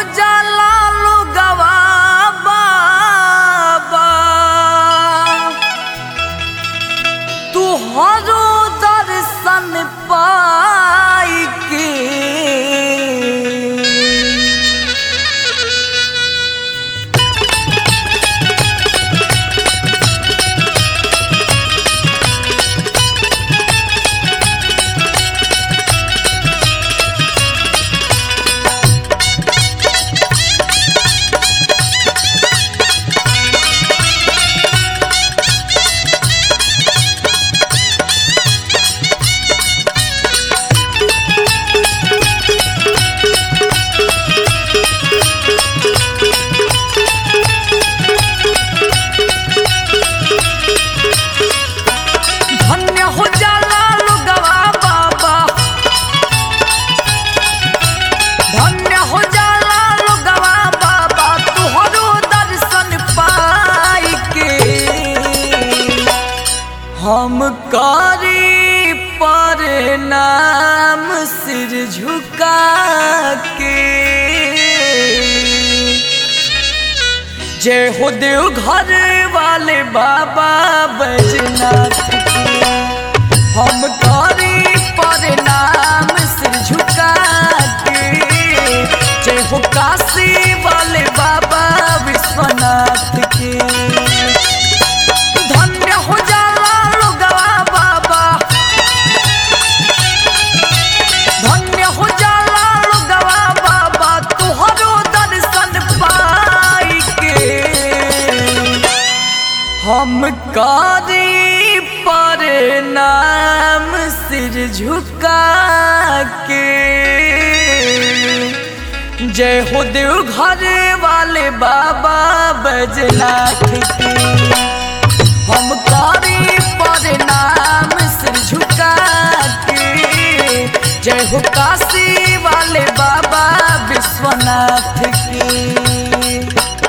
जाला लोगवा बाबा तू हरो दर्शन पाई के धन्य हो जाला लोगवा बाबा धन्य हो जाला लोगवा बाबा तुहरो दर्शन पाई के हम करी पर नाम सिर झुका के जय हो देव घर वाले बाबा बैजनाथ की हम करी पर नाम सिर झुका के जय हो काशी वाले बाबा विश्वनाथ के धन्य हो जाला लोगवा बाबा धन्य हो जाला लोगवा बाबा तुहरो दर्शन पाई के हम कारी पर नाम सिर झुका के जय हो देव घर वाले बाबा बजनाथ की हम कारी पर नाम सिर झुका के जय हो काशी वाले बाबा विश्वनाथ की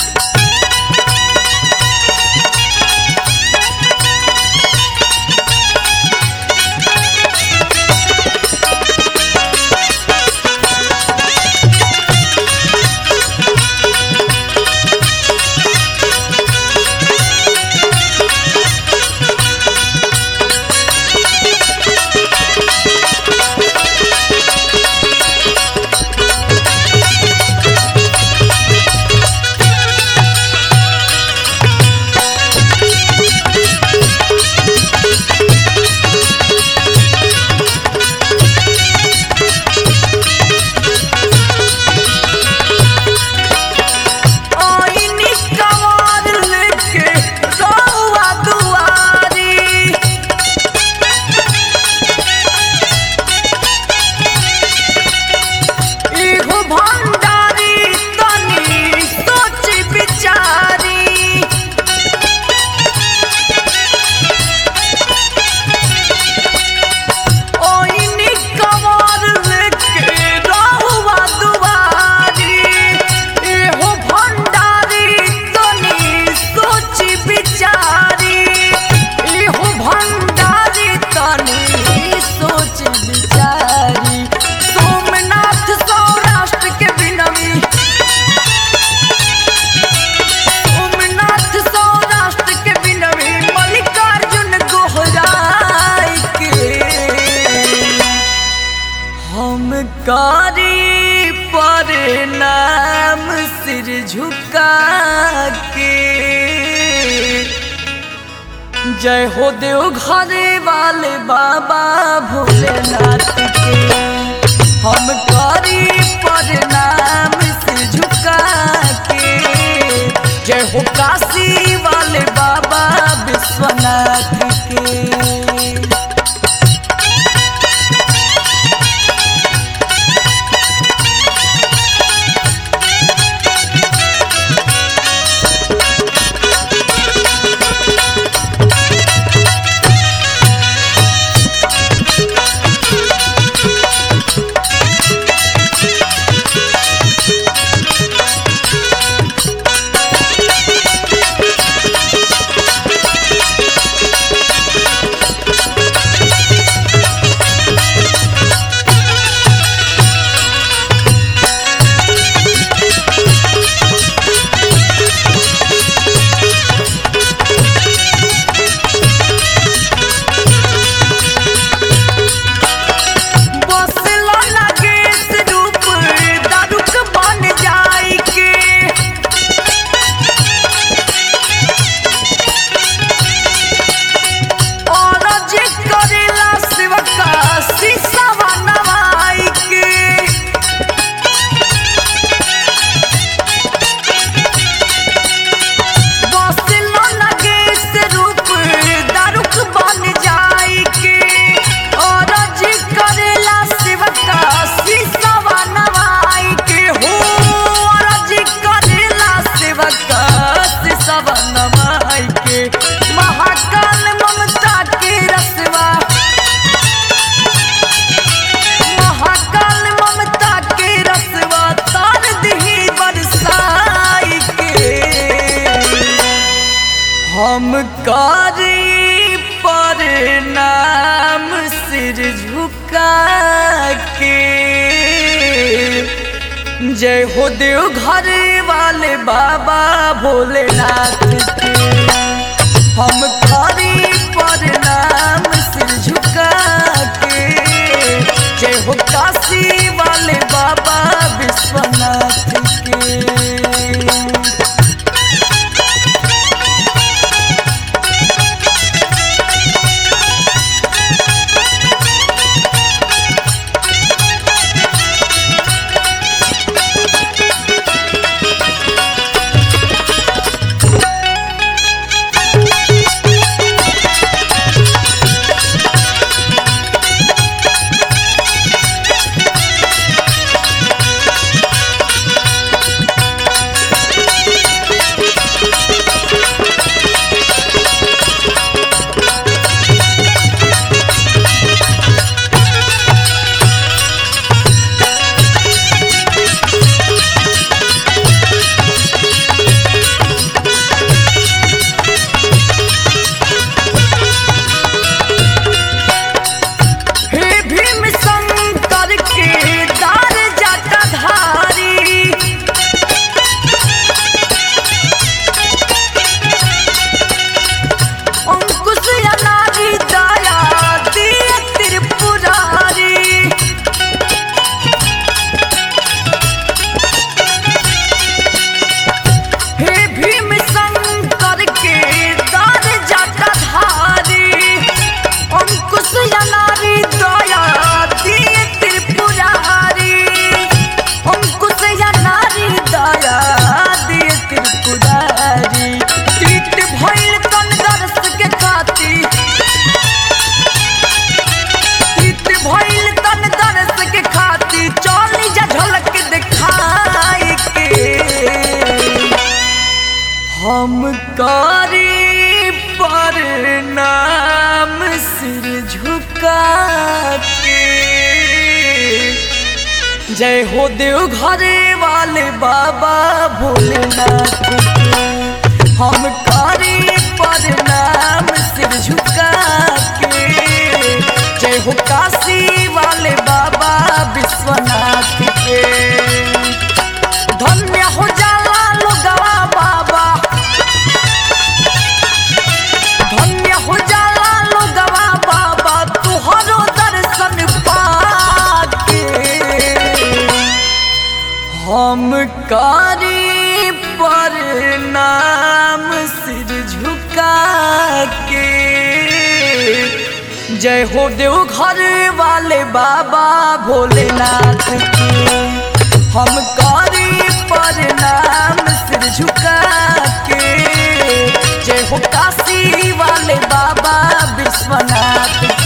आईनी कवार लेके रउआ दुआरी एगो भंडारी तनी सोच विचारी ओइनी कवार लेके रहुआ दुआरी एहो भंडारी तनी सोच विचारी एहो भंडारी तनी सोच विचारी सोमनाथ सौराष्ट्र के बिनमी सोमनाथ सौराष्ट्र के बिनवी मल्लिकार्जुन गोहराई के हम कारी पर नाम सिर झुका के जय हो देव घरे वाले बाबा भोलेनाथ के हम कारी पर नाम सिर झुका के जय हो काशी वाले बाबा विश्वनाथ के करी पर नाम सिर झुका के जय हो देव घर वाले बाबा भोलेनाथ के हम करी पर नाम सिर झुका के जय हो काशी वाले बाबा विश्वनाथ के हे भीम शंकर के दार जटाधारी अंकुश अनारी दया दिय त्रिपुरारी हे भीम शंकर के दार जटाधारी अंकुश अनारी दया दिय त्रिपुरारी अंकुश अनारी दया दिय त्रिपुरारी तीत भइल तन दर्श के खाती तीत भइल तन दर्श के खाती चली जा झलक दिखाई के हम करी पर नाम सिर झुका के जय हो देव घरे वाले बाबा भोलेनाथ के हम करी पर नाम सिर झुका के जय हो काशी वाले बाबा विश्वनाथ के धन्य हो जाला लोगवा बाबा धन्य हो जाला लोगवा बाबा तुहरो दर्शन पाके हम कारी पर नाम सिर झुका के जय हो देव घर वाले बाबा भोलेनाथ के हम कारी पर नाम सिर झुका के जय हो काशी वाले बाबा विश्वनाथ